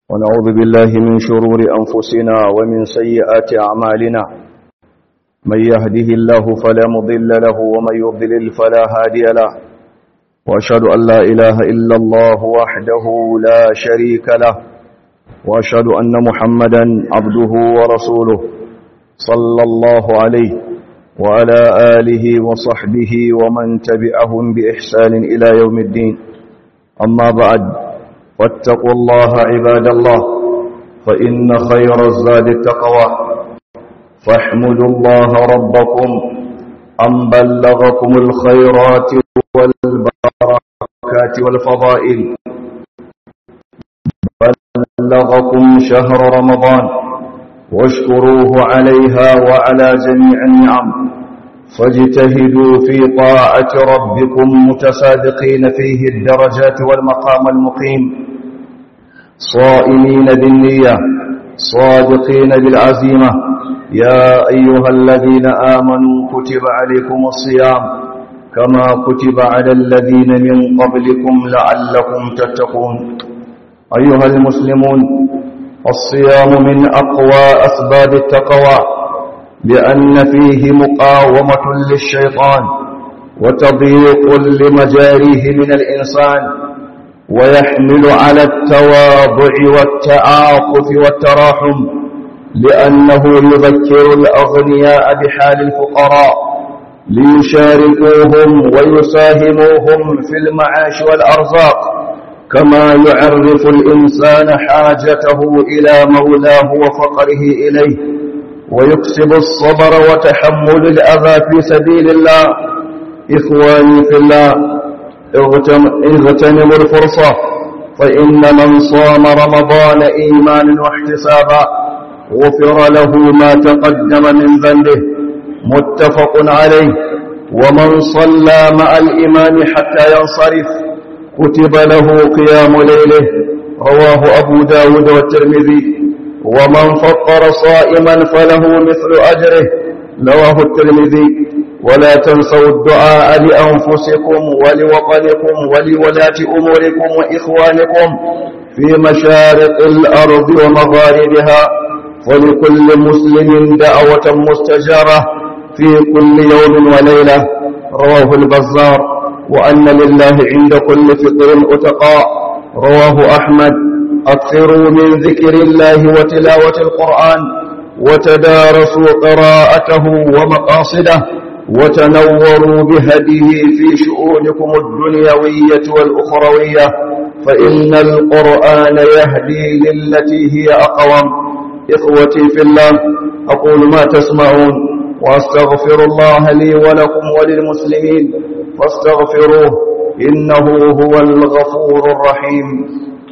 ونعوذ بالله من شرور أنفسنا ومن سيئات أعمالنا من يهده الله فلا مضل له ومن يضلل فلا هادي له وأشهد أن لا إله إلا الله وحده لا شريك له وأشهد أن محمدا عبده ورسوله صلى الله عليه وعلى آله وصحبه ومن تبعهم بإحسان إلى يوم الدين أما بعد واتقوا الله عباد الله فإن خير الزاد التقوى فاحمدوا الله ربكم أن بلغكم الخيرات والبركات والفضائل بلغكم شهر رمضان واشكروه عليها وعلى جميع النعم فاجتهدوا في طاعة ربكم متصادقين فيه الدرجات والمقام المقيم صائمين بالنية صادقين بالعزيمة يا أيها الذين آمنوا كتب عليكم الصيام كما كتب على الذين من قبلكم لعلكم تتقون أيها المسلمون الصيام من أقوى أسباب التقوى لأن فيه مقاومة للشيطان وتضييق لمجاريه من الإنسان ويحمل على التواضع والتعاطف والتراحم لأنه يذكر الأغنياء بحال الفقراء ليشاركوهم ويساهموهم في المعاش والأرزاق كما يعرف الإنسان حاجته إلى مولاه وفقره إليه ويكسب الصبر وتحمل الأذى في سبيل الله إخواني في الله اغتنموا الفرصة فإن من صام رمضان إيمانا واحتسابا غفر له ما تقدم من ذنبه متفق عليه ومن صلى مع الإمام حتى ينصرف كتب له قيام ليله رواه أبو داود والترمذي ومن فطر صائما فله مثل أجره رواه الترمذي ولا تنسوا الدعاء لأنفسكم ولوطنكم ولولاة أموركم وإخوانكم في مشارق الأرض ومغاربها ولكل مسلم دعوة مستجارة في كل يوم وليلة رواه البزار وأن لله عند كل فطر أتقاء رواه أحمد أكثروا من ذكر الله وتلاوة القرآن وتدارسوا قراءته ومقاصده وتنوروا بهديه في شؤونكم الدنيوية والأخروية فإن القرآن يهدي للتي هي أقوم إخوتي في الله أقول ما تسمعون وأستغفر الله لي ولكم وللمسلمين فاستغفروه إنه هو الغفور الرحيم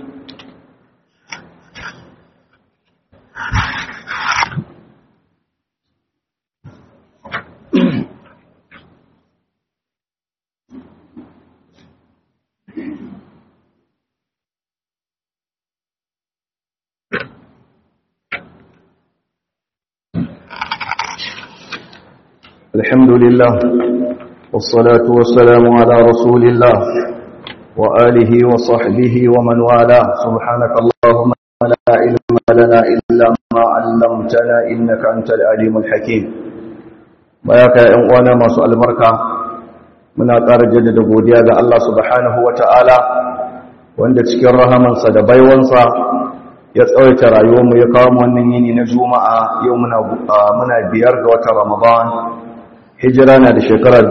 الحمد لله والصلاة والسلام على رسول الله وآله وصحبه ومن والاه سبحانك اللهم لا علم لنا إلا ما علمتنا إنك أنت العليم الحكيم وياك يا أموانا ما سؤال مركة muna ƙara jaddada godiya ga Allah subhanahu wa ta'ala wanda cikin rahamansa da baiwansa ya tsawaita rayuwarmu ya kawo wannan yini na juma'a yau muna biyar ga watan ramadan hijira na da shekara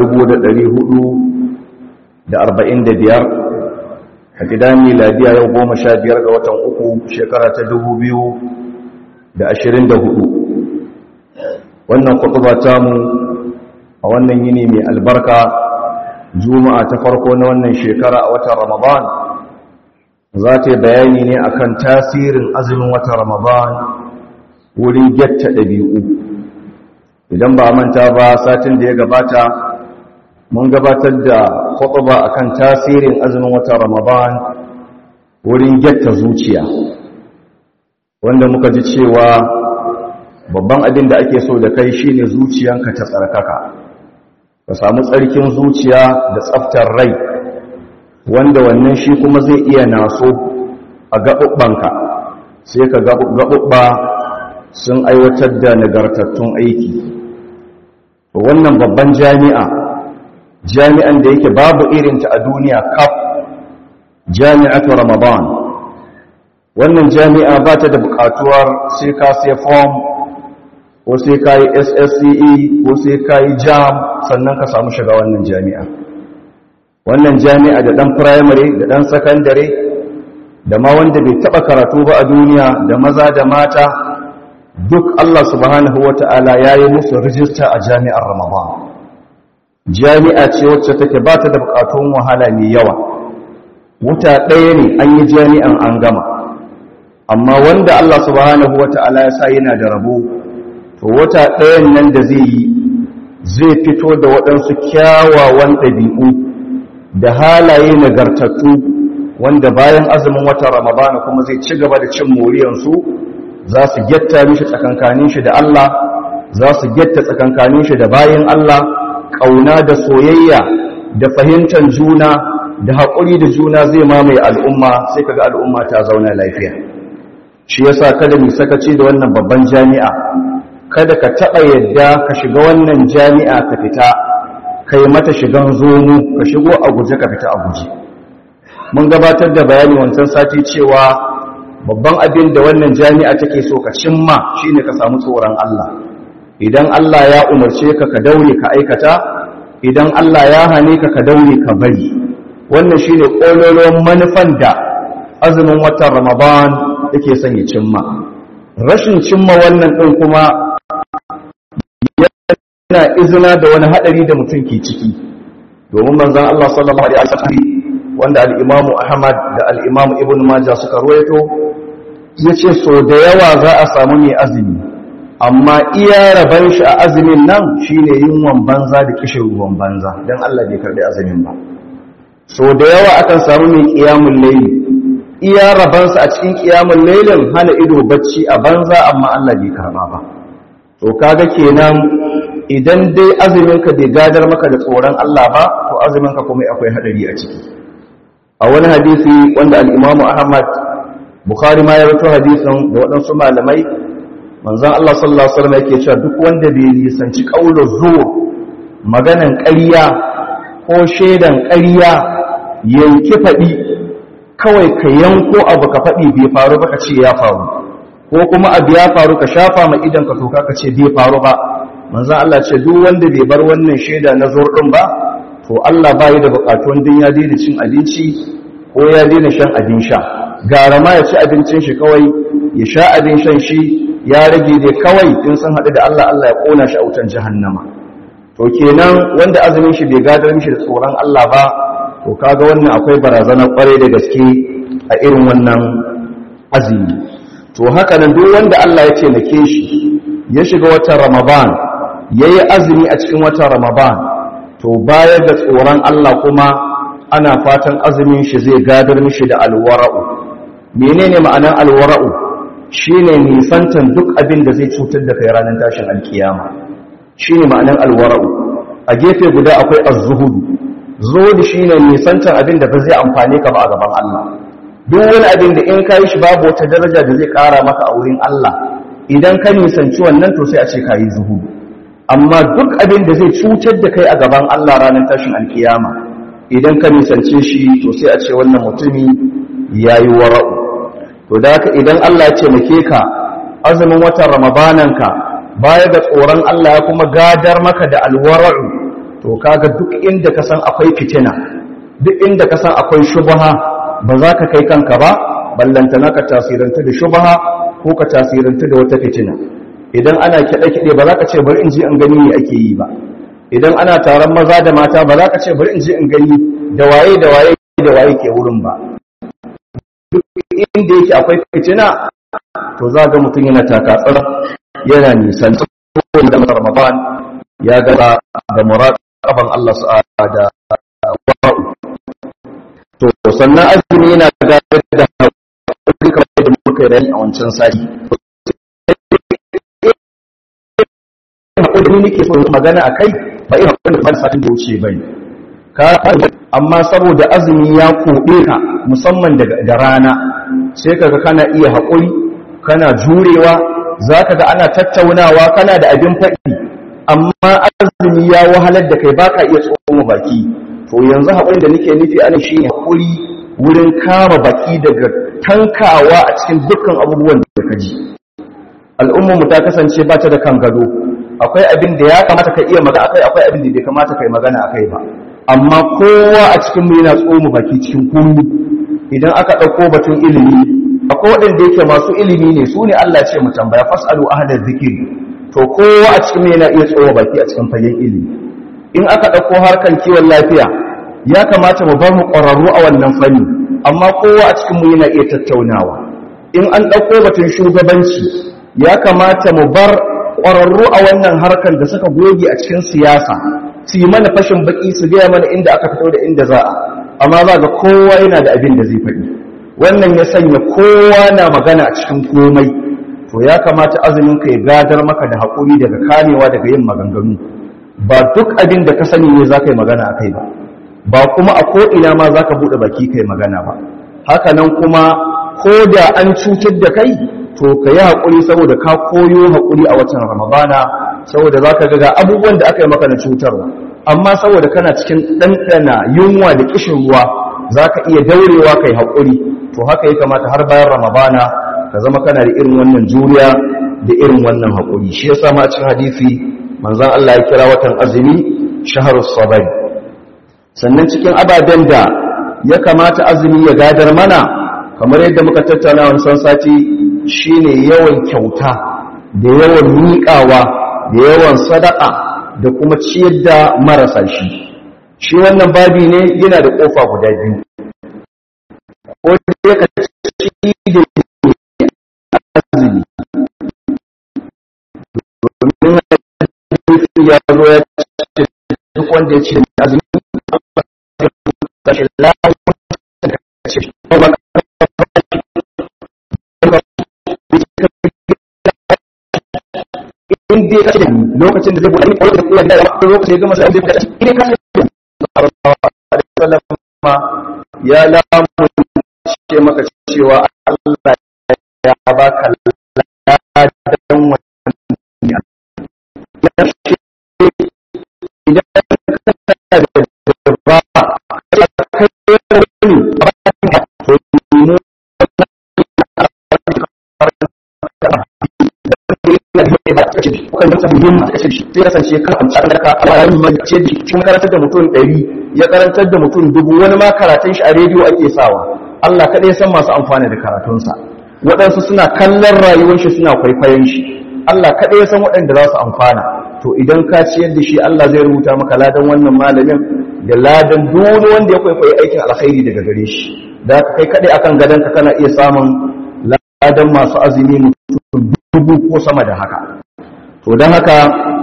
445 a gidan miladiya yau goma sha biyar ga watan uku shekara ta 2024 wannan kutuba tamu a wannan yini mai albarka juma'a ta farko na wannan shekara a watan ramadan za ta yi bayani ne akan tasirin azumin watan ramadan wurin gyatta ɗabi'u idan ba manta ba satin da ya gabata mun gabatar da khutba akan tasirin azumin watan Ramadan wurin gyatta zuciya wanda muka ji cewa babban abin da ake so da kai shine zuciyanka ta tsarkaka ka samu tsarkin zuciya da tsaftar rai wanda wannan shi kuma zai iya naso a gaɓuɓɓanka sai ka gaɓuɓɓa sun aiwatar da nagartattun aiki wannan babban jami'a jami'an da yake babu irinta a duniya kaf jami'atu ramadan wannan jami'a ba ta da buƙatuwar sai ka sai form ko sai ka yi ssce ko sai ka yi jam sannan ka samu shiga wannan jami'a wannan jami'a da ɗan firamare da ɗan sakandare da ma wanda bai taɓa karatu ba a duniya da maza da mata duk Allah subhanahu wa ta'ala ya yi musu rijista a jami'ar ramadan jami'a ce wacce take ba ta da buƙatun wahala mai yawa wuta ɗaya ne an yi jami'an an gama amma wanda Allah subhanahu wa ta'ala ya sa yana da rabo to wata ɗayan nan da zai yi zai fito da waɗansu kyawawan ɗabi'u da halaye nagartattu wanda bayan azumin watan ramadana kuma zai ci gaba da cin moriyansu za su getta mishi tsakankanin shi da Allah za su getta tsakankanin shi da bayan Allah ƙauna da soyayya da fahimtar juna da haƙuri da juna zai mamaye al'umma sai kaga al'umma ta zauna lafiya shi yasa kada mu sakaci da wannan babban jami'a kada ka taɓa yadda ka shiga wannan jami'a ka fita kai mata shigan zomu ka shigo a guje ka fita a guje mun gabatar da bayani wancan sati cewa babban abin da wannan jami'a take so ka cimma shine ka samu tsoron Allah idan Allah ya umarce ka ka daure ka aikata idan Allah ya hane ka ka daure ka bari wannan shine kololon manufan da azumin watan Ramadan yake son ya cimma rashin cimma wannan din kuma yana izina da wani hadari da mutum ke ciki domin manzon Allah sallallahu alaihi wasallam wanda al-Imam Ahmad da al-Imam Ibn Majah suka ruwaito yace so da yawa za a samu mai azumi amma iya raban shi a azumin nan shine yunwan banza da kishin ruwan banza dan Allah bai karbi azumin ba so da yawa akan samu mai qiyamul layli iya rabansa a cikin qiyamul laylin hana ido bacci a banza amma Allah bai karba ba to kaga kenan idan dai azuminka bai gadar maka da tsoron Allah ba to azuminka kuma akwai hadari a ciki a wani hadisi wanda al-Imam Ahmad Bukhari ma ya rawaito hadisin da waɗansu malamai manzon Allah sallallahu alaihi wasallam yake cewa duk wanda bai nisanci qaulul zur maganan ƙarya ko shedan ƙarya yanki faɗi kawai ka yanko abu ka faɗi bai faru ba ka ce ya faru ko kuma abu ya faru ka shafa ma idan ka toka ka ce bai faru ba manzan Allah ce duk wanda bai bar wannan shaida na zurɗin ba to Allah ba yi da buƙatuwan din ya daina cin abinci ko ya daina shan abin sha gara ma ya ci abincin shi kawai ya sha abin shan shi ya rage dai kawai in sun haɗu da Allah Allah ya ƙona shi a wutan jahannama to kenan wanda azumin shi bai gadar mishi da tsoron Allah ba to kaga wannan akwai barazana kwarai da gaske a irin wannan azumi to haka nan duk wanda Allah ya taimake shi ya shiga watan Ramadan yayi azumi a cikin watan Ramadan to bayar da tsoron Allah kuma ana fatan azumin shi zai gadar mishi da alwara'u menene ma'anar alwara'u shine nisantan duk abin da zai cutar da kai ranar tashin alkiyama shine ma'anar alwara'u a gefe guda akwai az-zuhudu zuhudu shine nisantan abin da ba zai amfane ka ba a gaban Allah duk wani abin da in kai shi babu wata daraja da zai kara maka a wurin Allah idan ka nisanci wannan to sai a ce kayi zuhudu amma duk abin da zai cutar da kai a gaban Allah ranar tashin alkiyama idan ka nisance shi to sai a ce wannan mutumi yayi wara'u to da haka idan Allah ya taimake ka azumin watan ramadananka baya ga tsoron Allah ya kuma gadar maka da alwara'u to kaga duk inda ka san akwai fitina duk inda ka san akwai shubha ba za ka kai kanka ba ballantana ka tasiranta da shubha ko ka tasiranta da wata fitina idan ana kiɗe-kiɗe ba za ka ce bari in ji in gani me ake yi ba idan ana taron maza da mata ba za ka ce bari in ji in gani da waye da waye da waye ke wurin ba duk inda yake akwai fitina to za ga mutum yana takatsar yana nisan da ramadan ya gaba da muraqaban Allah da wa'u to sannan azumi yana da da hakuri kamar da muka yi a wancan sati hakuri nake so magana akai ba irin hakuri da satin da wuce bane ka amma saboda azumi ya koɗe ka musamman da rana sai kaga kana iya haƙuri kana jurewa zaka ga ana tattaunawa kana da abin faɗi amma azumi ya wahalar da kai baka iya tsoma baki to yanzu haƙurin da nake nufi ana shi ne haƙuri wurin kama baki daga tankawa a cikin dukkan abubuwan da ka ji al'ummarmu ta kasance ba ta da kan gado akwai abin da ya kamata ka iya magana akai akwai abin da bai kamata ka yi magana akai ba amma kowa a cikin mu yana tsoma baki cikin kunu idan aka ɗauko batun ilimi akwai waɗanda yake masu ilimi ne su ne Allah ce mu tambaya fasalu ahla zikiri to kowa a cikin mu yana iya tsoma baki a cikin fagen ilimi in aka ɗauko harkar kiwon lafiya ya kamata mu bar mu ƙwararru a wannan fanni amma kowa a cikin mu yana iya tattaunawa in an ɗauko batun shugabanci ya kamata mu bar ƙwararru a wannan harkar da suka goge a cikin siyasa su yi mana fashin baki su gaya mana inda aka fito da inda za a amma za ga kowa yana da abin da zai faɗi wannan ya sanya kowa na magana a cikin komai to ya kamata azumin ka ya gadar maka da haƙuri daga kamewa daga yin maganganu ba duk abin da ka sani ne za ka yi magana a kai ba ba kuma a ko'ina ma za ka buɗe baki ka yi magana ba haka nan kuma ko da an cutar da kai to ka yi haƙuri saboda ka koyo haƙuri a watan ramadana saboda za ka ga abubuwan da aka yi maka na cutarwa amma saboda kana cikin ɗanɗana yunwa da ƙishin ruwa za ka iya daurewa ka yi haƙuri to haka ya kamata har bayan ramadana ka zama kana da irin wannan juriya da irin wannan haƙuri shi ya sama a cikin hadisi manzan Allah ya kira watan azumi shaharu sabai sannan cikin ababen da ya kamata azumi ya gadar mana kamar yadda muka tattauna wancan sati shine yawan kyauta da yawan miƙawa da yawan sadaka da kuma ciyar da marasa shi shi wannan babi ne yana da ƙofa guda biyu ko da ka ci da azumi domin ya zo ya ce duk wanda ya ce azumi kashin lafiya ce ba in dai ka ce lokacin da zai buɗe ko da kuma da lokacin da gama sai zai buɗe in ka ce ya lamu ce maka cewa Allah ya baka ladan wannan ya ce idan ka da ba kai wani to mu kan yasa muhim a kashe shi sai kasance ka amsa an ka a yayin mai ce da shi karantar da mutum 100 ya karantar da mutum dubu wani ma karatun shi a rediyo ake sawa Allah kadai san masu amfani da karatunsa waɗansu suna kallon rayuwar shi suna kwaikwayon shi Allah kadai san waɗanda za su amfana to idan ka ciyar da shi Allah zai rubuta maka ladan wannan malamin da ladan duk wanda ya kwaikwayi aikin alkhairi daga gare shi da kai kadai akan gadon ka kana iya samun ladan masu azumi mutum dubu ko sama da haka to don haka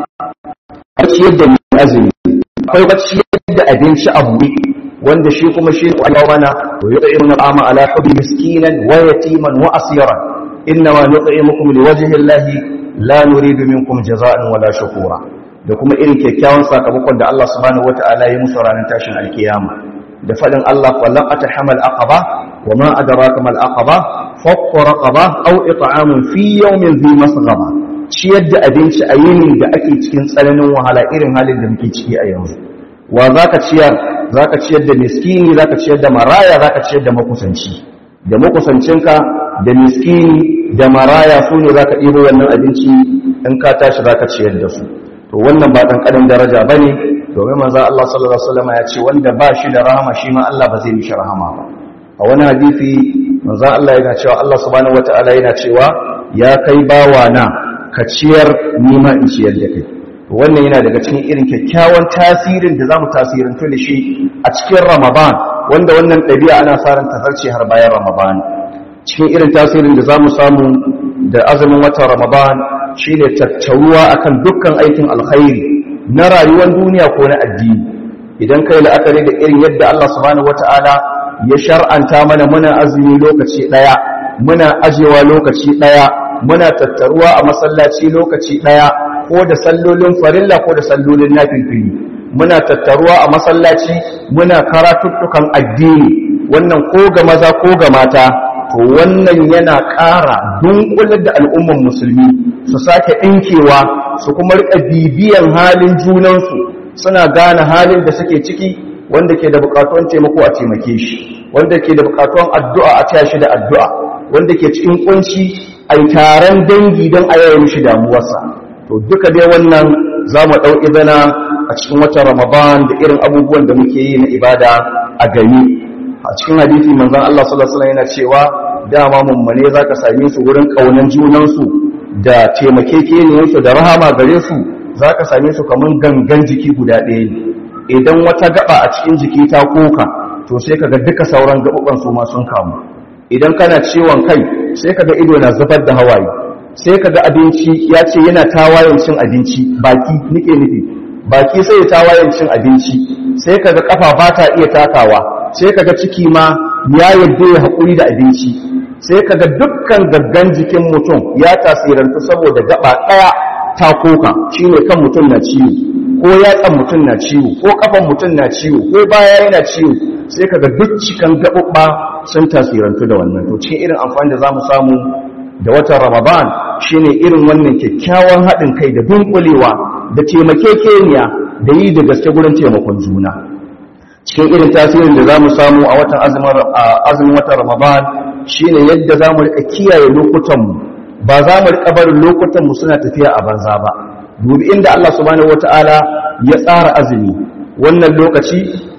a ciyar da mai azumi akwai wacce da abinci a buɗe wanda shi kuma shi ne wani mana to yi ɗaya na ama ala hudu miskinan wa yatiman wa asiran inna ma nut'imukum liwajhi llahi la nuridu minkum jaza'an wala shukura da kuma irin kyakkyawan sakamakon da Allah subhanahu wata'ala ya musu ranar tashin alkiyama da faɗin Allah fallaqata hamal aqaba wa ma adraka mal aqaba fakku raqaba aw it'amun fi yawmin dhi masghaba ciyar da abinci a yinin da ake cikin tsananin wahala irin halin da muke ciki a yanzu wa zaka ciyar zaka ciyar da miskini zaka ciyar da maraya zaka ciyar da makusanci da makusancinka da miskini da maraya su ne zaka ɗibo wannan abinci in ka tashi zaka ciyar da su to wannan ba dan kadan daraja bane domin manzo Allah sallallahu alaihi wasallam ya ce wanda ba shi da rahama shi ma Allah ba zai mishi rahama ba a wani hadisi manzo Allah yana cewa Allah subhanahu wataala yana cewa ya kai bawa na ka ciyar nima in ciyar da kai wannan yana daga cikin irin kyakkyawan tasirin da zamu tasirantu da shi a cikin Ramadan wanda wannan ɗabi'a ana sa ran tazarce har bayan Ramadan cikin irin tasirin da zamu samu da azumin watan Ramadan shine tattaruwa akan dukkan aikin alkhairi na rayuwar duniya ko na addini idan kai la'akari da irin yadda Allah subhanahu wataala ya shar'anta mana muna azumi lokaci daya muna ajewa lokaci daya muna tattaruwa a masallaci lokaci daya ko da sallolin farilla ko da sallolin nafilfili muna tattaruwa a masallaci muna karatuttukan addini wannan ko ga maza ko ga mata to wannan yana ƙara dunkular da al'umman musulmi su sake ɗinkewa su kuma rika bibiyan halin junansu suna gane halin da suke ciki wanda ke da buƙatuwan taimako a taimake shi wanda ke da buƙatuwan addu'a a taya shi da addu'a wanda ke cikin kunci a taron dangi don a yaya mishi damuwarsa to duka dai wannan za mu ɗau izina a cikin watan ramadan da irin abubuwan da muke yi na ibada a gani a cikin hadisi manzon Allah sallallahu alaihi wasallam yana cewa dama mummune zaka same su wurin kaunan junansu da taimakekeniyarsu da rahama gare su zaka same su kaman gangan jiki guda ɗaya ne idan wata gaba a cikin jiki ta koka to sai kaga duka sauran gabuban su ma sun kamu idan kana ciwon kai sai kaga ido na zubar da hawaye sai kaga abinci ya ce yana tawayen cin abinci baki nike nufi baki sai ya tawayen cin abinci sai kaga kafa ba ta iya takawa sai kaga ciki ma ya yadda ya haƙuri da abinci sai kaga dukkan gaggan jikin mutum ya tasirantu saboda gaba ɗaya ta koka shine kan mutum na ciwo ko yatsan mutum na ciwo ko kafan mutum na ciwo ko baya yana ciwo sai kaga duk cikan gaɓuɓɓa sun tasirantu da wannan to cikin irin amfani da zamu samu da watan ramadan shine irin wannan kyakkyawan haɗin kai da dunkulewa da taimakekeniya da yi da gaske gurin taimakon juna cikin irin tasirin da za mu samu a watan azumin watan ramadan shine yadda za mu rika kiyaye lokutanmu ba za mu rika barin lokutanmu suna tafiya a banza ba dubi inda Allah subhanahu wata'ala ya tsara azumi wannan lokaci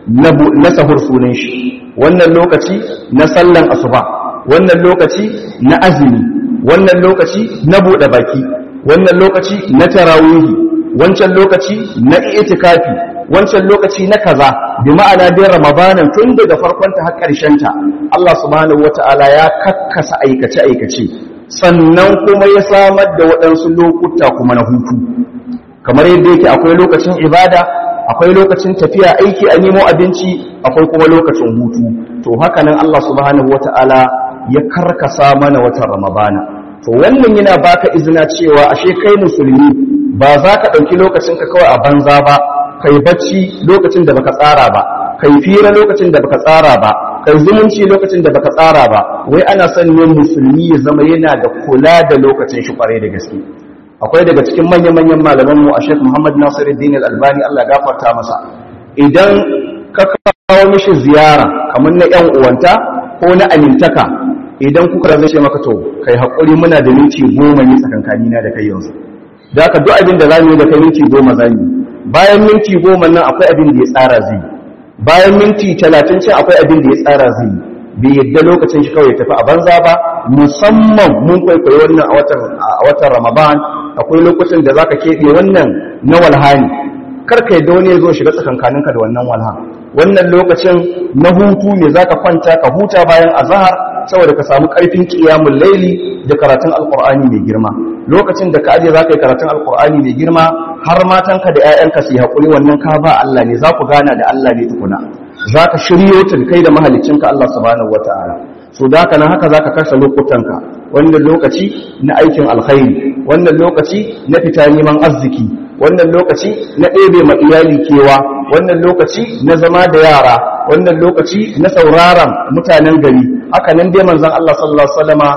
na sahur sunan shi wannan lokaci na sallan asuba wannan lokaci na azumi wannan lokaci na buɗe baki wannan lokaci na tarawihi wancan lokaci na itikafi wancan lokaci na kaza bi ma'ana dai ramadanin tun daga farkonta har ta Allah subhanahu wata'ala ya kakkasa aikace aikace sannan kuma ya samar da waɗansu lokuta kuma na hutu kamar yadda yake akwai lokacin ibada akwai lokacin tafiya aiki a nemo abinci akwai kuma lokacin hutu to haka nan Allah subhanahu wata'ala ya karkasa mana watan ramadana to wannan yana baka izina cewa ashe kai musulmi ba za ka ɗauki lokacinka kawai a banza ba kai bacci lokacin da baka tsara ba kai fira lokacin da baka tsara ba kai zumunci lokacin da baka tsara ba wai ana son ne musulmi ya zama yana da kula da lokacin shi kwarai da gaske akwai daga cikin manya-manyan malaman mu a Sheikh Muhammad Nasiruddin Al-Albani Allah ya gafarta masa idan ka kawo mishi ziyara kamar na ƴan uwanta ko na amintaka idan kuka zai ce maka to kai hakuri muna da minti goma ne tsakankani na da kai yanzu da haka duk abin da zamu yi da kai minti goma zamu yi bayan minti goma nan akwai abin da ya tsara zai bayan minti talatin ce akwai abin da ya tsara zai bai yadda lokacin shi kawai tafi a banza ba musamman mun kwaikwayo wannan a watan ramadan akwai lokacin da zaka keɓe wannan na walhani kar ka yadda wani ya zo shiga tsakankaninka da wannan walha wannan lokacin na hutu ne zaka kwanta ka huta bayan azahar saboda ka samu ƙarfin ƙiyamun laili da karatun alƙur'ani mai girma lokacin da ka aje za ka yi karatun alƙur'ani mai girma har matanka da 'ya'yanka su yi haƙuri wannan ka ba Allah ne za ku gana da Allah ne tukuna za ka shiryo ta kai da mahalicinka Allah subhanahu wa ta'ala so da haka nan haka za ka kasa lokutanka wannan lokaci na aikin alkhairi wannan lokaci na fita neman arziki wannan lokaci na ɗebe ma iyali kewa wannan lokaci na zama da yara wannan lokaci na sauraron mutanen gari haka nan dai manzon Allah sallallahu alaihi wasallama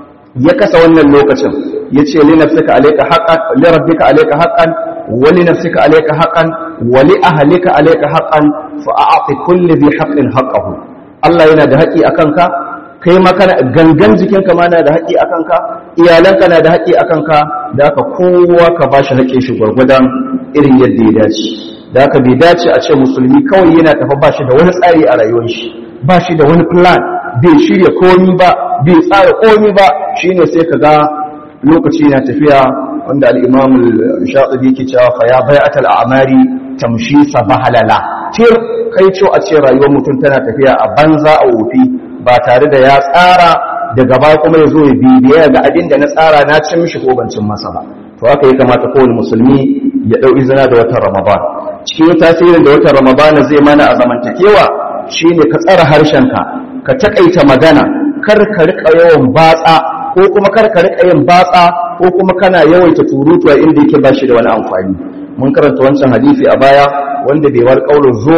ya kasa wannan lokacin yace li nafsika alayka haqqan li rabbika alayka haqqan wa li nafsika alayka haqqan wa li ahlika alayka haqqan fa a'ti kulli dhi haqqin haqqahu Allah yana da haƙi akan ka kai ma kana gangan jikinka ma na da haƙi akan ka iyalanka na da haƙi akan ka da haka kowa ka bashi haƙin shi gwargwadon irin yadda ya dace da haka bai dace a ce musulmi kawai yana tafa ba shi da wani tsari a rayuwar shi ba shi da wani plan bai shirya komi ba bai tsara komi ba shine sai ka ga lokaci na tafiya wanda al-imam al-shatibi ke cewa fa ya bai'atal a'mari tamshi sabahalala tir kai ce a ce rayuwar mutum tana tafiya a banza a wofi ba tare da ya tsara daga baya kuma ya zo ya bibiya ga abin da na tsara na cin mishi ko ban cin masa ba to haka ya kamata kowane musulmi ya dau izina da watan ramadan cikin tasirin da watan ramadan zai mana a zamantakewa shine ka tsara harshenka ka takaita magana kar ka rika yawan batsa ko kuma kar ka rika yin batsa ko kuma kana yawaita turutu inda yake bashi da wani amfani mun karanta wancan hadisi a baya wanda bai war kaulin zur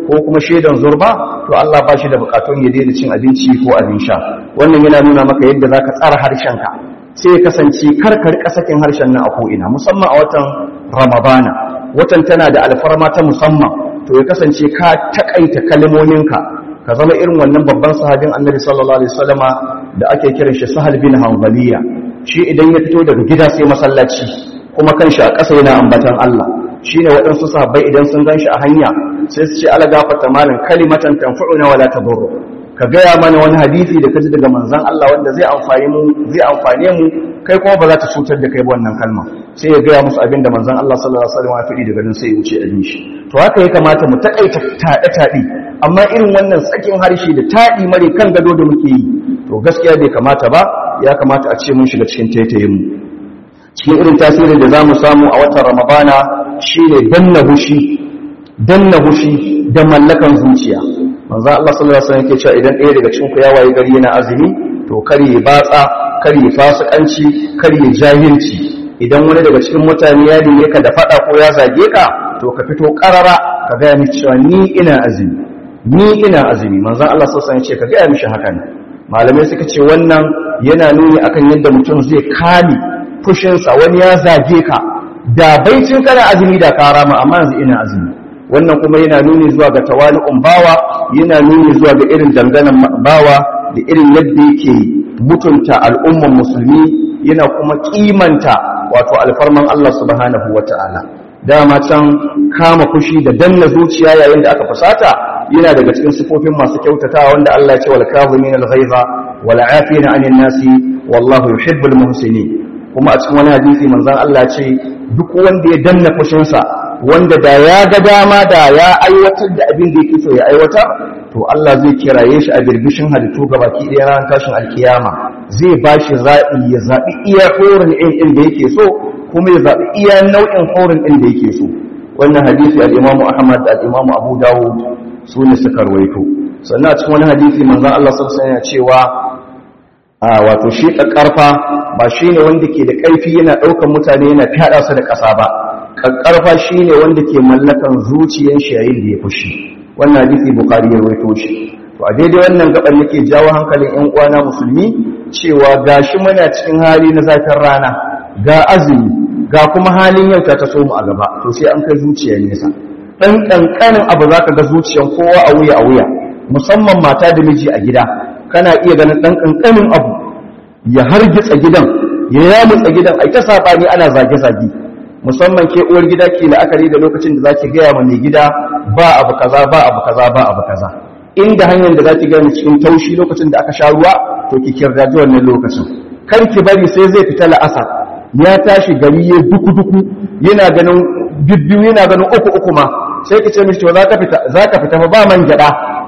ko kuma shaidan zurba to Allah ba shi da bukatun ya daina cin abinci ko abin sha wannan yana nuna maka yadda zaka tsara harshenka sai ya kasance karkar kasakin harshen nan a ko'ina musamman a watan ramadana watan tana da alfarma ta musamman to ya kasance ka takaita kalmominka ka zama irin wannan babban sahabin annabi sallallahu alaihi wasallama da ake kiran shi sahal bin hanbaliya shi idan ya fito daga gida sai masallaci kuma kanshi a ƙasa yana ambatan Allah shine waɗansu sahabbai idan sun ganshi a hanya sai su ce ala gafata malam kalimatan tanfa'una wala tadurru ka gaya mana wani hadisi da kaji daga manzon Allah wanda zai amfane mu zai amfane mu kai kuma ba za ta cutar da kai ba wannan kalma sai ya gaya musu abin da manzon Allah sallallahu alaihi wasallam ya faɗi daga nan sai ya wuce abin shi to haka ya kamata mu takaita taɗe taɗe amma irin wannan tsakin harshe da taɗi mare kan gado da muke yi to gaskiya bai kamata ba ya kamata a ce mun shiga cikin taitayin mu cikin irin tasirin da zamu samu a watan Ramadana shine danna hushi danna hushi da mallakan zuciya manzo Allah sallallahu alaihi wasallam yake cewa idan ɗaya daga cikin ku ya waye gari yana azumi to kare ya batsa kare ya fasikanci kare ya jahilci idan wani daga cikin mutane ya dinge ka da fada ko ya zage ka to ka fito karara ka ga mishi cewa ni ina azumi ni ina azumi manzo Allah sallallahu alaihi wasallam ya ce ka ga mishi haka ne malamai suka ce wannan yana nuni akan yadda mutum zai kame fushinsa wani ya zage ka da baicin kana azumi da ka rama amma yanzu ina azumi wannan kuma yana nuni zuwa ga tawali'un bawa yana nuni zuwa ga irin danganan bawa da irin yadda yake mutunta al'umman musulmi yana kuma kimanta wato alfarman Allah subhanahu wata'ala dama can kama fushi da danna zuciya yayin da aka fusata yana daga cikin sifofin masu kyautatawa wanda Allah ya ce wal kazimin al ghaiza wal afina 'anil nasi wallahu yuhibbul muhsinin kuma a cikin wani hadisi manzon Allah ce duk wanda ya danna fushinsa wanda da ya ga dama da ya aiwatar da abin da yake so ya aiwatar to Allah zai kiraye shi a birbishin halittu gabaki ɗaya ran tashin alkiyama zai ba shi zaɓi ya zaɓi iya horin ɗin da yake so kuma ya zaɓi iya nau'in horin ɗin da yake so wannan hadisi al-Imam Ahmad da al-Imam Abu Dawud su ne suka rawaito sannan a cikin wani hadisi manzon Allah sallallahu alaihi wasallam cewa a wato shi karfa ba shine wanda ke da ƙarfi yana ɗaukan mutane yana fyaɗa su da ƙasa ba ƙarfa shine wanda ke mallakan zuciyar shi yayin da ya fushi wannan hadisi Bukhari ya rawaito shi to a daidai wannan gaban nake jawo hankalin ƴan uwana musulmi cewa gashi muna cikin hali na zafin rana ga azumi ga kuma halin yau ta taso mu a gaba to sai an kai zuciyar nesa dan kankanin abu zaka ga zuciyar kowa a wuya a wuya musamman mata da miji a gida kana iya ganin dan kankanin abu ya hargitsa gidan ya yamutsa gidan ai ta sabani ana zage zage musamman ke uwar gida ke la'akari da lokacin da zaki gaya ma mai gida ba abu kaza ba abu kaza ba abu kaza inda hanyar da zaki gani cikin taushi lokacin da aka sha ruwa to ki kirdaji wannan lokacin kar ki bari sai zai fita la'asar ya tashi gari ya duku duku yana ganin bibbiyu yana ganin uku uku ma sai ki ce mishi to za ka fita za ka fita fa ba man gyada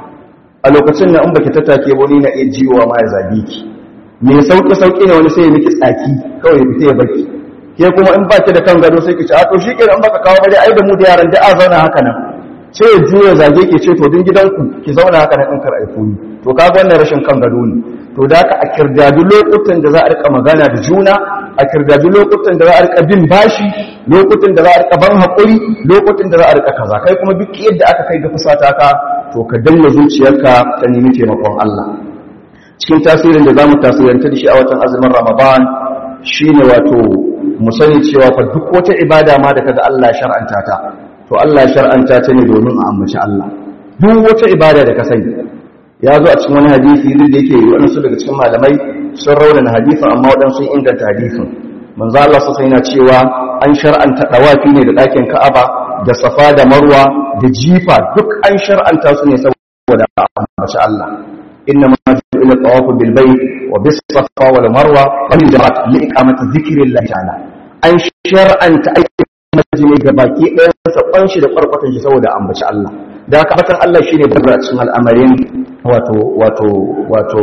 a lokacin nan in baki tattake ba ni na iya jiwa ma ya zabi ki me sauki sauki ne wani sai ya miki tsaki kawai ya fita ya baki ke kuma in baki da kan gado sai ki ce a to shikenan baka kawo bare ai da mu da yaran da a zauna haka nan sai ya juya zage ke ce to din gidanku ki zauna haka nan in kar aiku ni to kaga wannan rashin kan gado ne to da haka a kirdadi lokutan da za a rika magana da juna a kirdadi lokutan da za a rika bin bashi lokutan da za a rika ban haƙuri lokutan da za a rika kaza kai kuma duk yadda aka kai ga fusata ka to ka danna zuciyarka ta nemi taimakon Allah cikin tasirin da zamu tasiranta da shi a watan azumin Ramadan shine wato mu sani cewa fa duk wata ibada ma da kaga Allah ya shar'anta ta to Allah ya shar'anta ta ne domin a ambaci Allah duk wata ibada da ka sani ya zo a cikin wani hadisi duk da yake waɗansu daga cikin malamai sun raunana hadisin amma waɗansu sun inganta hadisin manzo Allah sassa yana cewa an shar'anta dawafi ne da ɗakin Ka'aba da Safa da Marwa da jifa duk an shar'anta su ne saboda a ambaci Allah inna ma ju'ila tawafu bil bayt wa bis safa wal marwa wal jama'at li iqamati dhikrillah ta'ala an shar'anta aikin majini ga baki ɗayan sa shi da farkwatan shi saboda ambaci Allah da haka fatan Allah shine babbar a cikin al'amarin wato wato wato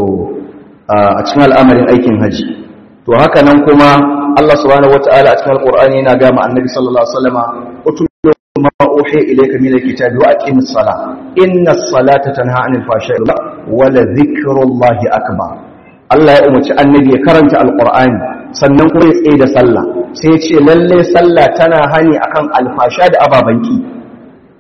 a cikin al'amarin aikin haji to haka nan kuma Allah subhanahu wataala a cikin alqur'ani yana ga ma annabi sallallahu alaihi wasallama utlu ma uhi ilayka min alkitabi wa aqimis salah inna as-salata tanha 'anil fahsha'i wa la dhikrullahi akbar Allah ya umarci annabi ya karanta alqur'ani sannan kuma ya tsaye da sallah sai ya ce lalle sallah tana hani akan alfasha da ababanki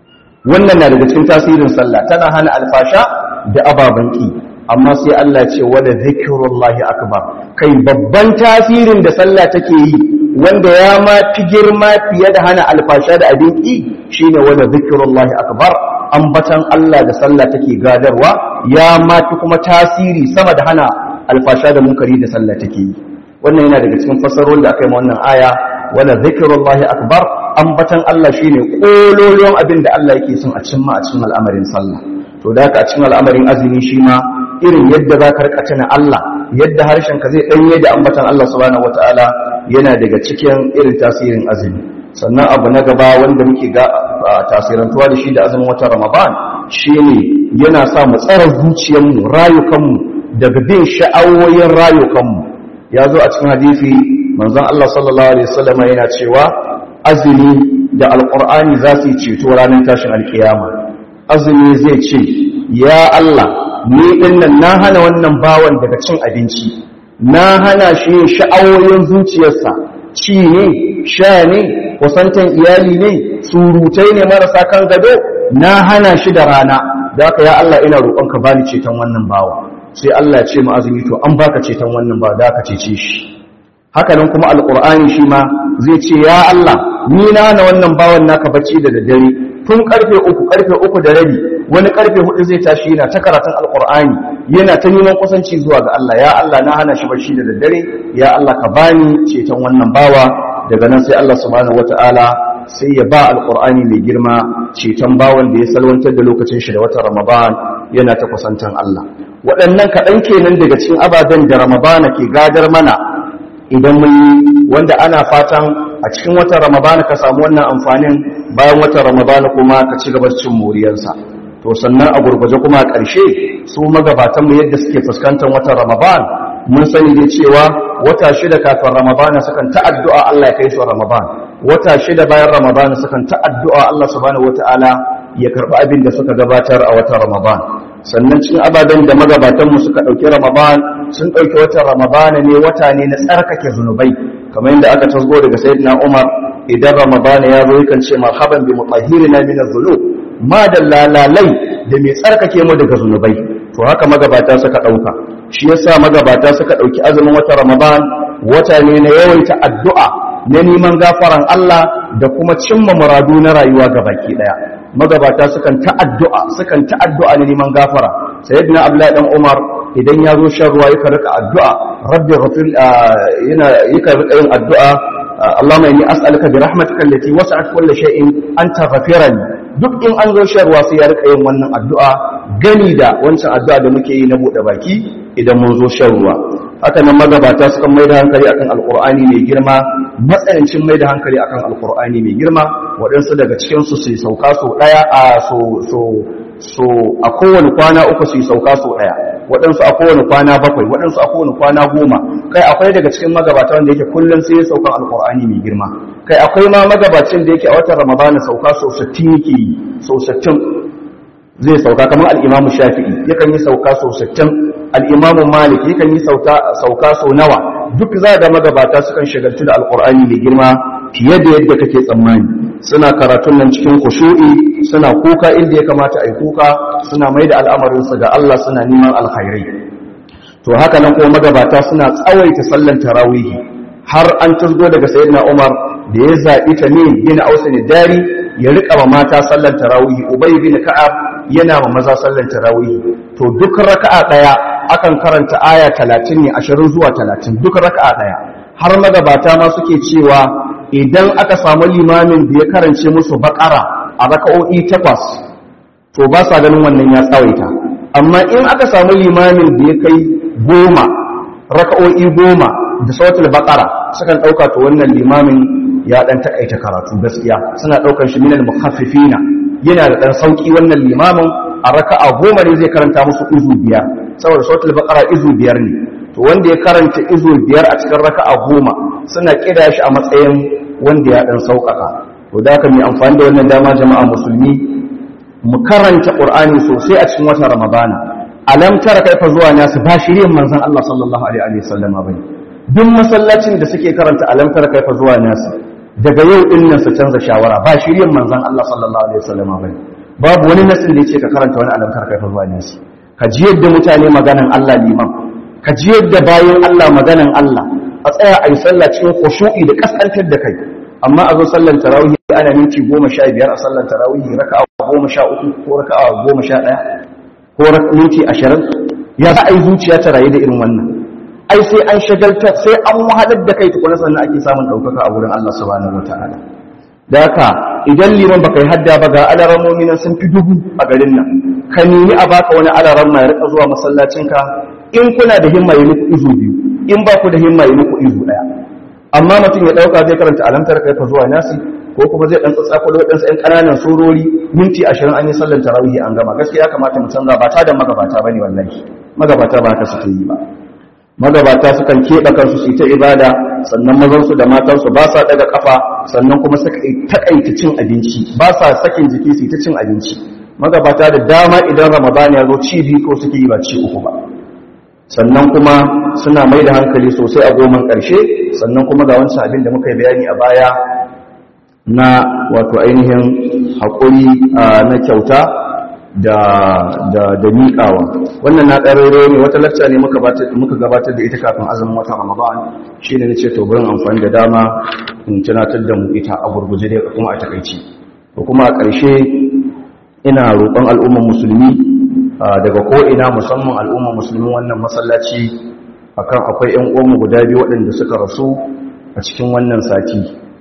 wannan na daga cikin tasirin sallah tana hana alfasha da ababen ki amma sai Allah ce wala zikrullahi akbar kai babban tasirin da sallah take yi wanda ya ma fi girma fiye da hana alfasha da abin ki shine wala zikrullahi akbar ambatan Allah da sallah take gadarwa ya ma fi kuma tasiri sama da hana alfasha da munkari da sallah take yi wannan yana daga cikin fassarorin da aka yi wannan aya wala zikrullahi akbar ambatan Allah shine kololon abin da Allah yake son a cimma a cikin al'amarin sallah to da haka a cikin al'amarin azumi shi ma irin yadda za ka rika tuna Allah yadda harshen ka zai danye da ambatan Allah subhanahu wataala yana daga cikin irin tasirin azumi sannan abu na gaba wanda muke ga tasirantuwa da shi da azumin watan Ramadan shine yana sa mu tsara zuciyarmu rayukanmu daga bin sha'awoyin rayukanmu ya zo a cikin hadisi manzon Allah sallallahu alaihi wasallam yana cewa azumi da alqur'ani za su ceto ranar tashin alkiyama azumi zai ce ya Allah ni dinnan na hana wannan bawan daga cin abinci na hana shi sha'awoyin zuciyarsa ci ne sha ne kusantan iyali ne surutai ne marasa kan gado na hana shi da rana da haka ya Allah ina roƙonka bani ceton wannan bawa sai Allah ya ce mu azumi to an baka ceton wannan bawa da aka cece shi haka nan kuma alqur'ani shi ma zai ce ya Allah ni na hana wannan bawan naka bacci da daddare tun karfe uku karfe uku da rabi wani karfe hudu zai tashi yana ta karatun alqur'ani yana ta neman kusanci zuwa ga Allah ya Allah na hana shi bacci da daddare ya Allah ka bani ceton wannan bawa daga nan sai Allah subhanahu wataala sai ya ba alqur'ani mai girma ceton bawan da ya salwantar da lokacin shi da watan Ramadan yana ta kusantan Allah waɗannan kaɗan kenan daga cikin ababen da Ramadana ke gadar mana idan mun yi wanda ana fatan a cikin watan Ramadana ka samu wannan amfanin bayan watan Ramadana kuma ka ci gaba cin moriyarsa to sannan a gurguje kuma a ƙarshe su magabatan mu yadda suke fuskantar watan Ramadan mun sani dai cewa wata shida kafin Ramadana sukan ta addu'a Allah ya kai su Ramadan wata shida bayan Ramadana sukan ta addu'a Allah subhanahu wataala ya karɓi abin da suka gabatar a watan Ramadan sannan cikin ababen da magabatanmu suka ɗauki Ramadan sun ɗauki watan Ramadan ne wata ne na tsarkake zunubai kamar yadda aka tasgo daga Sayyidina Umar idan Ramadan ya zo yakan ce marhaban bi mutahhirina min adh-dhunub ma da lalalai da mai tsarkake mu daga zunubai to haka magabata suka ɗauka shi yasa magabata suka ɗauki azumin watan Ramadan wata ne na yawaita addu'a na neman gafaran Allah da kuma cimma muradu na rayuwa baki ɗaya magabata sukan ta'addu'a sukan ta'addu'a ne neman gafara sayyidina abdullahi dan umar idan ya zo shan ruwa yake rika addu'a rabbi ghafir yana yake rika yin addu'a Allahumma inni as'aluka bi rahmatika allati wasa'at kulli shay'in an taghfirani duk in an zo shan ruwa sai ya rika yin wannan addu'a gani da wancan addu'a da muke yi na bude baki idan mun zo shan ruwa haka nan magabata sukan mai da hankali akan alqur'ani mai girma matsanancin mai da hankali akan alqur'ani mai girma waɗansu daga cikin su su sauka so daya a so so so a kowane kwana uku su sauka so daya waɗansu a kowane kwana bakwai waɗansu a kowane kwana goma kai akwai daga cikin magabata wanda yake kullum sai ya sauka alqur'ani mai girma kai akwai ma magabacin da yake a watan ramadana sauka so 60 yake yi so 60 zai sauka kamar al'imamu shafi'i yakan yi sauka sau 60 al'imamu malik yakan yi sauka sau nawa duk za da magabata sukan shagaltu da alƙur'ani mai girma fiye da yadda kake tsammani suna karatun nan cikin kushu'i suna kuka inda ya kamata a yi kuka suna mai da al'amarinsu ga Allah suna neman alkhairai to haka nan kuma magabata suna tsawaita sallan tarawihi har an tasgo daga sayyidina umar da ya zaɓi ta ne bin ausin dari ya riƙa ma mata sallan tarawihi ubay bin ka'ab yana ma maza sallan tarawihi to duk raka'a daya akan karanta aya 30 ne 20 zuwa 30 duk raka'a daya har magabata ma suke cewa idan aka samu limamin da ya karance musu bakara a raka'o'i takwas to ba sa ganin wannan ya tsawaita amma in aka samu limamin da ya kai goma raka'o'i goma da sautul bakara sukan ɗauka to wannan limamin ya ɗan taƙaita karatu gaskiya suna ɗaukar shi minal mukhaffifina yana da ɗan sauƙi wannan limamin a raka'a goma ne zai karanta musu izu biyar saboda sautul baqara izu biyar ne to wanda ya karanta izu biyar a cikin raka'a goma suna kida shi a matsayin wanda ya ɗan sauƙaƙa to da haka mai amfani da wannan dama jama'a musulmi mu karanta qur'ani sosai a cikin watan ramadana alam tara kaifa zuwa nasu ba shirin manzon Allah sallallahu alaihi wa sallama bane duk masallacin da suke karanta alam tara kaifa zuwa nasu daga yau din nan su canza shawara ba shirin manzon Allah sallallahu alaihi wasallam bane babu wani nasin da ya ce ka karanta wani alamtar kai zuwa nasi ka ji yadda mutane maganan Allah liman ka ji yadda bayan Allah maganan Allah a tsaya a yi sallah cikin khushu'i da kaskantar da kai amma a zo sallar tarawih ana minti goma sha biyar a sallar tarawih raka'a goma sha uku ko raka'a goma sha ɗaya ko minti ashirin ya za a yi zuciya ta rayu da irin wannan ai sai an shagalta sai an wahalar da kai tukuna sannan ake samun ɗaukaka a wurin Allah subhanahu wataala da haka idan liman baka yi hadda ba ga alaramomi nan sun fi dubu a garin nan ka nemi a baka wani alaran mai rika zuwa masallacinka in kuna da himma yi muku izu biyu in ba ku da himma yi muku izu ɗaya amma mutum ya ɗauka zai karanta alamtar kai ka zuwa nasi ko kuma zai ɗan tsatsa kwallo ɗansa ‘yan ƙananan surori minti ashirin an yi sallar tarawih an gama gaskiya kamata mu canza ba ta da magabata ba ne wallahi magabata ba haka suke yi ba magabata sukan keɓe kansu su yi ta ibada sannan mazansu da matansu ba sa ɗaga ƙafa sannan kuma suka taƙaita cin abinci ba sa sakin jiki su yi ta cin abinci magabata da dama idan ramadan ya zo ci biyu ko suke yi ba ci uku ba sannan kuma suna mai da hankali sosai a goman ƙarshe sannan kuma ga wancan abin da muka yi bayani a baya na wato ainihin haƙuri na kyauta da da da miƙawa wannan na ɗarare ne wata lacca ne muka gabatar da ita kafin azumin watan ramadan shi ne na ce to burin amfani da dama in tunatar da mu ita a gurguje da kuma a takaici ko kuma a ƙarshe ina roƙon al'ummar musulmi daga ko'ina musamman al'ummar musulmi wannan masallaci akan akwai 'yan uwanmu guda biyu waɗanda suka rasu a cikin wannan sati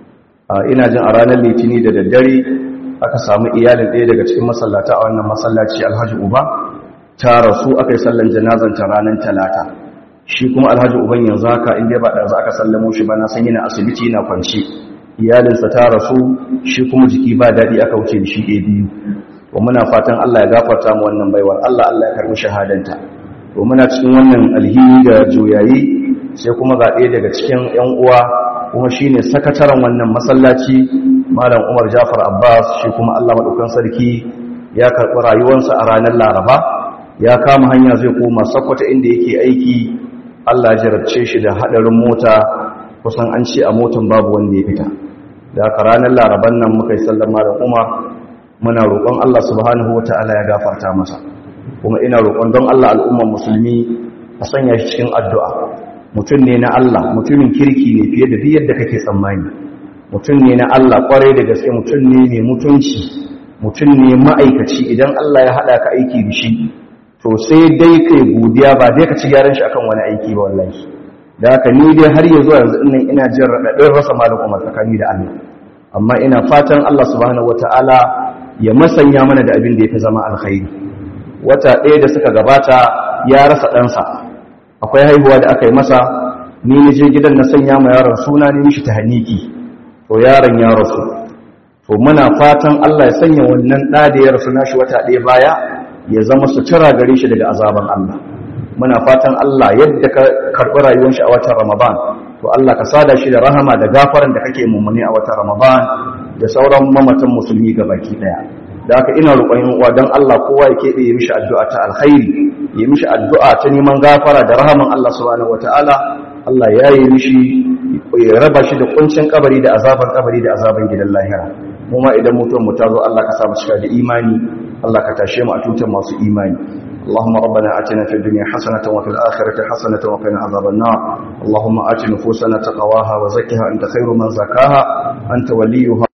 ina jin a ranar litini da daddare aka samu iyalin ɗaya daga cikin masallata a wannan masallaci alhaji uba ta rasu aka yi sallan janazanta ranar talata shi kuma alhaji uban yanzu haka inda ba ɗaza aka sallamo shi ba na san yana asibiti yana kwanci iyalinsa ta rasu shi kuma jiki ba daɗi aka wuce da shi ɗaya biyu to muna fatan Allah ya gafarta mu wannan baiwar Allah Allah ya karɓi shahadanta to muna cikin wannan alhini da juyayi sai kuma ga ɗaya daga cikin 'yan uwa kuma shine sakataren wannan masallaci malam Umar Jafar Abbas shi kuma Allah madaukan sarki ya karɓi rayuwarsa a ranar Laraba ya kama hanya zai koma Sokoto inda yake aiki Allah ya jarabce shi da hadarin mota kusan an ce a motan babu wanda ya fita da haka ranar Laraban nan muka yi sallar malam Umar muna roƙon Allah subhanahu wata'ala ya gafarta masa kuma ina roƙon don Allah al'umman musulmi a sanya shi cikin addu'a mutum ne na Allah mutumin kirki ne fiye da duk yadda kake tsammani mutum ne na Allah kwarai da gaske mutum ne mai mutunci mutum ne ma'aikaci idan Allah ya haɗa ka aiki da shi to sai dai kai godiya ba dai ka ci gyaran shi akan wani aiki ba wallahi da haka ni dai har yanzu yanzu nan ina jin raɗaɗin rasa malam Umar tsakani da Allah amma ina fatan Allah subhanahu wataala ya masanya mana da abin da ya fi zama alkhairi wata ɗaya da suka gabata ya rasa ɗansa akwai haihuwa da aka yi masa ni na je gidan na sanya ma yaron suna ne mishi ta haniki to yaron ya rasu to muna fatan Allah ya sanya wannan ɗa da ya rasu nashi wata ɗaya baya ya zama sutura gare shi daga azaban Allah muna fatan Allah yadda ka karɓi rayuwar shi a watan Ramadan to Allah ka sada shi da rahama da gafaran da kake mummuni a watan Ramadan da sauran mamatan musulmi baki daya da haka ina roƙon uwa don Allah kowa ya keɓe ya mishi addu'a ta alkhairi ya mishi addu'a ta neman gafara da rahaman Allah subhanahu wataala Allah ya yi mishi ya raba shi da kuncin kabari da azaban kabari da azaban gidan lahira mu ma idan mutuwar mu ta zo Allah ka sa mu cika da imani Allah ka tashe mu a tutar masu imani اللهم ربنا آتنا في الدنيا حسنة وفي الآخرة حسنة وقنا عذاب النار اللهم آت نفوسنا تقواها وزكها أنت خير من زكاها أنت وليها